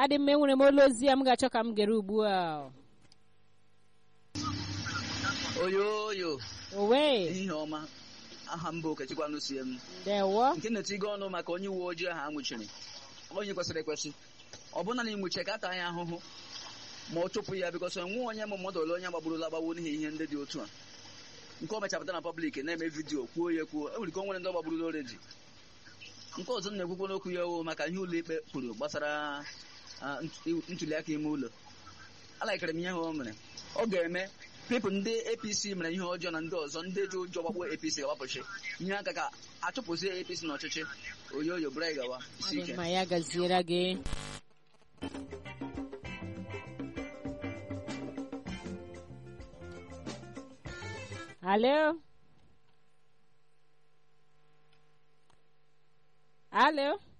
adị mma enwere m olu ozi ya m ga-achọ ka m gere ugbu a oyoyo owe ihe ọma aha mba okechukwanụ sie m ndewo nke na-etigo ọnụ maka onye uwe ojii ahụ anwụchiri onye kwesịrị ekwesị ọ bụna na ịnwụchi ka ata anya ahụhụ ma ọ chụpụ ya bikọs enwe onye ma mmadụ ole onye gbagburula agbagbu n'ihi ihe ndị dị otu a nke ọ mechapụta na pọblik na-eme vidiyo kwuo ya kwuo e nwere ike o nwere ndị ọ gbagburula oredi nke ọzọ m na-ekwukwo n'okwu ya o maka ihe ụlọ ikpe kwuru gbasara ah, nt- ntuli aka ime ụlọ alaikere m ihe o mere ọ ga-eme pipụl ndị apc mere ihe ọjọọ na ndị ọzọ ndị ji ụjọ gbagbuo apc ga-agbapụchi ihe aka ka achụpụzie apc n'ọchịchị oyoyo bụrụ anyị gawa isi adị ike mma ya gaziere gị alo alo